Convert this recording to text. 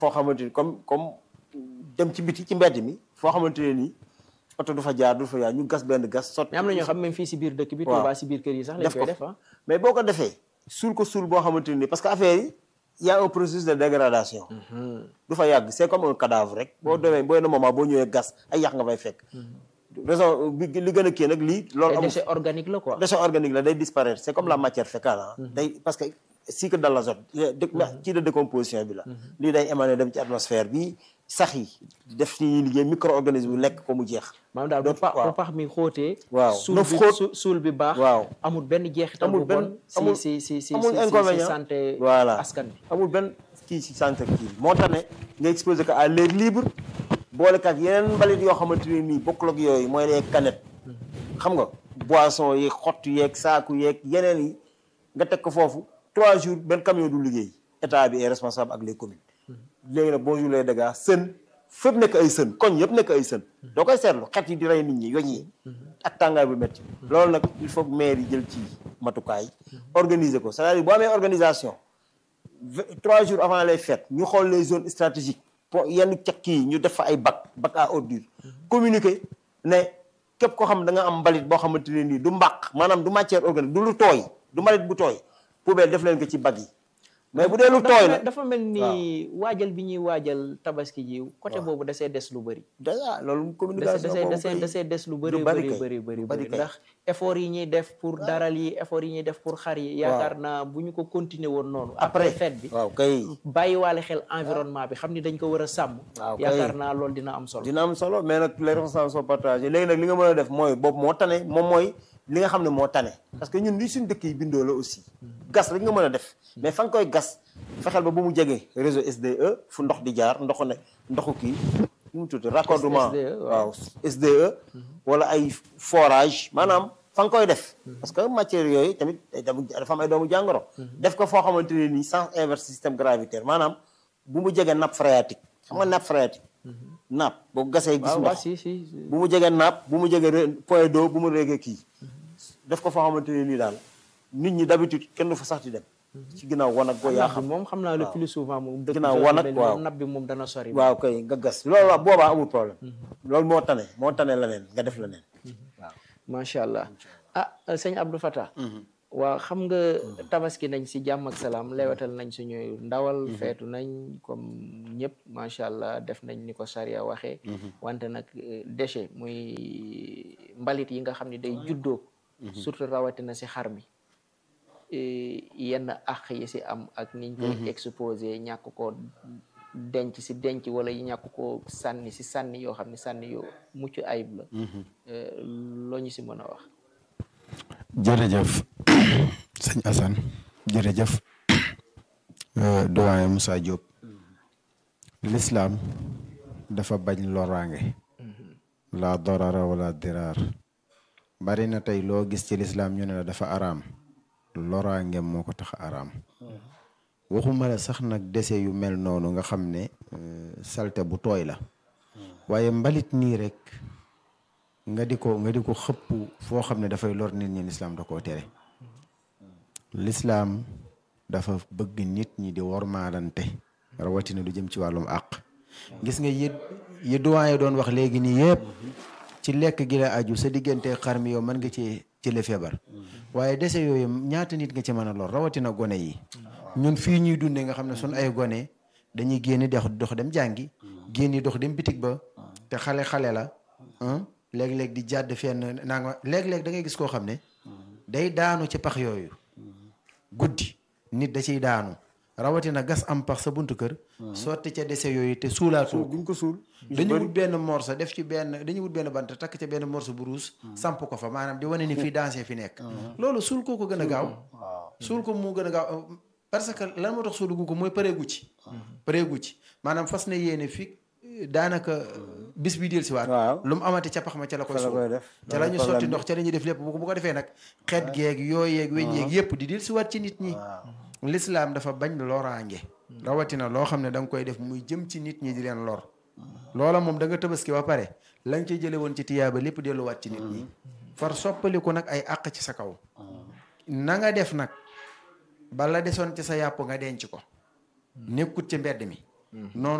foo xamante ni comme comme dem ci biti ci mbedd mi foo xamante ne nii oto du fa jaar du fa jaar ñu gas benn gas sotti mais am na ñoo xam même fii si biir dëkk bi waaw. Touba si biir kër yi sax lañ def koy ko def ah mais boo ko defee suul ko suul boo xamante ni parce que affaire yi y a un processus de dégradation du fa yàgg c'est comme un cadavre rek boo demee booy na moment boo ñëwee gas ay yàq nga fay fekk raison bi li gën a kii nag lii loolu ay amul déchet organique la quoi déchet organique la day disparaître c'est comme la matière fécale ah day parce que cycle de l'azote ci de décomposition bi la lii day émaner dem ci atmosphère bi sax yi def ci ñuy liggéey micro-organisme bi lekk ko mu jeex maanaam daal bu donc, pax waaw. bu pax mi xóotee Waaw. suul na bi xóot. su- suul bi baax Waaw. amul benn jeexital amul bu benn bon si amul si si si amul si si inconvénient santé voilà askan bi amul benn kii si santé kii bi moo tax ne nga exposé ko à l'air libre boole kat yeneen mbalit yoo xamante ne nii bokkul ak yooyu mooy les canettes xam nga boisson yeeg xott yeeg saaku yeeg yeneen yi nga teg ko foofu trois jours benn camion du liggéey état bi est responsable ak les communes léegi nag bonjour les dégâts sën fépp nekk ay sën koñ yëpp nekk ay sën doo koy seetlu xet yi di rey nit ñi yoñ yi ak tàngaay bu métti loolu nag il faut que maire yi jël ci matukaay organiser ko c'est-à-dire boo amee organisation v- trois jours avant les fêtes ñu xool les zones stratégiques pour yenn cekk yi ñu def fa ay bac bac à ordures communiquer ne képp koo xam da nga am mbalit boo xamante ne nii du mbaq maanaam du matière organique du lu tooy du mbalit bu tooy poubelle def leen ko ci bac yi mais bu dee lu tooy la dafa mel ni waajal bi ñuy waajal tabaski ji côté boobu dasee des lu bëri déjà loolu dasee communication dasee boobu dasee kay- dasee des lu bëri lu bari bëri kay, bëri bëri lu bari bëri kay. ndax effort yi ñuy def pour daral yi effort yi ñuy def pour xar yi yaakaar naa bu ñu ko continuer woon noonu après après fête bi waaw kay bàyyiwaale xel environnement bi xam ni dañ ko war a sàmm Waaw, kay. yaakaar naa loolu dina am solo dina am solo mais nag les responsables sont partagés léegi nag li nga mën a def mooy boobu moo tane moom mooy li nga xam ne moo tane parce que ñun li suñ dëkk yi bindoo la aussi gas rek nga mën a def mais fa nga koy gas fexeel ba bu mu jege réseau SDE fu ndox di jaar ndoxu ne ndoxu kii nu mu tudd raccordement SDE, waaw. waaw SDE wala ay forage maanaam fa nga koy def parce que matière yooyu tamit day dem- dafa am ay doomu jàngoro def ko foo xamante ne nii sens inverse système gravitaire maanaam bu mu jege nappe phréatique xam nga nappe phréatique nappe boo gasee gis waaw waaw ndox si si bu mu jege nappe bu mu jege re- point d'eau bu mu réegee kii def ko foo xamante ne nii daal nit ñi d'habitude kenn du fa sax di dem ci ginnaaw wanag boo yaa napp xam bi moom xam naa le plus souvent moom dëkk Ginnaaw zone wanag, yu mel ni waaw. moom napp bi moom dana sori waaw kay nga gas loolu la boobaa amul problème loolu moo tane moo tane leneen nga def leneen waaw macha allah ah sëñ Abdou Fatah waaw xam nga tabaski nañ si jàmm ak salaam lewetal nañ suñuy ndawal feetu nañ comme ñëpp macha allah def nañ ni ko charia waxee wante nag eh, déchet muy mbalit yi nga xam ne day juddoo surtout rawatina si xar mi eh, yenn àq yi si am ak niñ koy exposé ñàkk ko denc si denc wala yi ñàkk ko sànni si sànni yoo xam ne sànni yoo mucc ayib la Eh, loo ñu si mën a wax jërëjëf sëñ Assane jërëjëf euh, doyen Moussa Diop l'islam dafa bañ loraange la dorara wala diraar bari na tey loo gis ci l'islam ñu ne la dafa araam loraange moo ko tax a araam waxuma la sax nag dese yu mel noonu nga xam ne euh, salte bu tooy la waaye mbalit nii rek nga di ko nga di ko xëpp foo xam ne dafay lor nit ñi lislaam da koo tere lislaam dafa bëgg nit ñi di wormaalante rawatina du jëm ci wàllum àq gis nga yi yi doyen doon wax léegi nii yëpp ci lekk gi la aju sa diggante xar mi yow mën nga ci jële feebar waaye dese yooyu ñaata nit nga ci mën a lor rawatina gone yi ñun fii ñuy dundee nga xam ne sun ay gone dañuy génn dox dox dem jàngi génn dox dem bitig ba te xale xale la ah léeg-léeg di jàdd fenn naa nga léeg-léeg da ngay gis koo xam ne day daanu ci pax yooyu guddi nit da ciy daanu rawatina gas am pax sa buntu kër sotti ca dese yooyu te suulaatoo duñ ko suul dañu wut benn morso def ci benn dañu wut benn bant takk ca benn morso bu ruus samp ko fa maanaam di wane ni fii dansé fi nekk loolu suul koo ko gën a gaaw suul ko moo gën a gaaw parce que lan moo tax suulugu ko mooy pareegu ci pareegu ci maanaam fas na yéene fi daanaka bis bi del si waat waaw lu mu amati ca pax ma ca la koy Ca la suul koy def. ca la ñu Problème sotti bi. ndox ca la ñuy def lépp bu ko bu ko defee nag xeet geeg yooyu yeeg weñ yeeg yëpp di del si waat ci nit ñi lislaam dafa bañ loraange rawatina loo xam ne da nga koy def muy jëm ci nit ñi di leen lor loola moom da nga tabaski ba pare la nga cay jële woon ci tiyaaba lépp delluwaat ci nit ñi far soppaliku nag ay àq ci sa kaw na nga def nag bala desoon ci sa yàpp nga denc ko nekkut ci mbedd mi noonu